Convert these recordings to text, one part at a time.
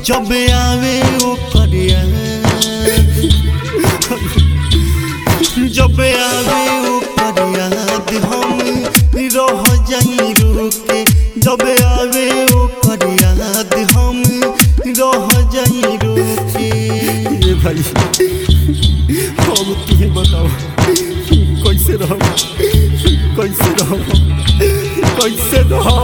जब आवे ओ करिया जब आवे ओ करिया हम रह जाई रुके जब आवे ओ करिया हम रह जाई रुके ये भाई हम तुम्हें बताओ कैसे रहो कैसे रहो कैसे रहो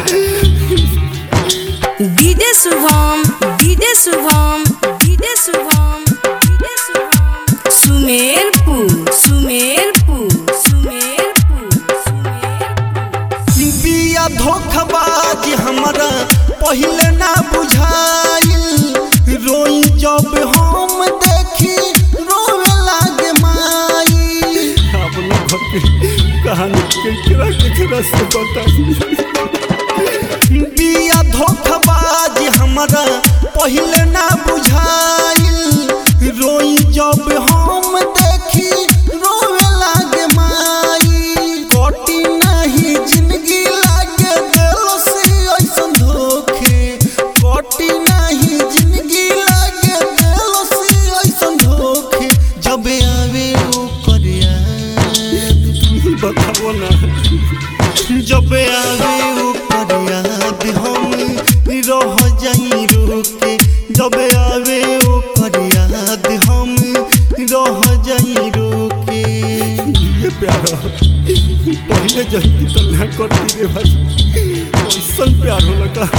DJ Shubham DJ Shubham DJ Shubham DJ Shubham Sumerpur Sumerpur Sumerpur Sumerpur बिया धोखबाज हमरा पहिले ना बुझाइल रोई जब हम देखी रोवे लागे माई आप लोग अपनी कहानी केकरा केकरा से बताइए बिया धोखबाज हमरा पहिले ना बुझाइल रोई जब हम देखी रोवे लागे माई कटी नहीं जिंदगी लागे दिल से ऐसन धोखे कटी नहीं जिंदगी लागे दिल से ऐसन धोखे जब आवे ओ करिया बताओ ना जब आवे ओ फरियाद हम रह जाई रुके जब आवे ओ फरियाद हम रह जाई रुके ये प्यार पहले जल्दी तो ना करती रे भाई ऐसा प्यार हो लगा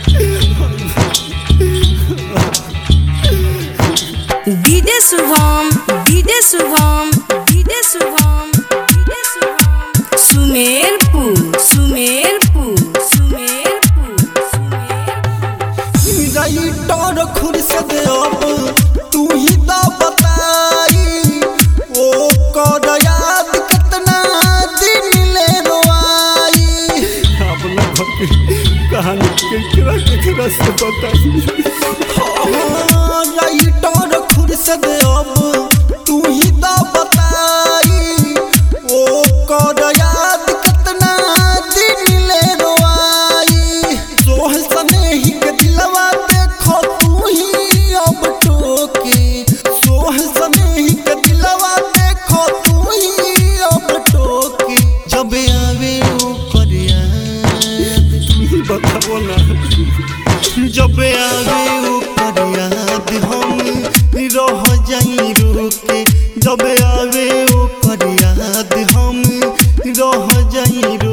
DJ Shubham DJ Shubham DJ Shubham DJ Shubham Sumerpur Sumerpur Sumerpur Sumerpur writer Khursheed अब तू ही तो बताई ओ कर याद कितना दिन ले रोआई आप लोग अपनी कहानी केकरा केकरा से बताइए राइटर खुर्सद अब तू ही तो बताई ओ कर याद कितना दिन ले रोआई सोहल सनेही के दिलवा देखो तू ही अब टोके सोहल सनेही के दिलवा देखो तू ही अब टोके जब आवे ओ करिया बताओ ना जब आवे ओ फरियाद हम रह जाई रुके जब आवे ओ फरियाद हम रह जाई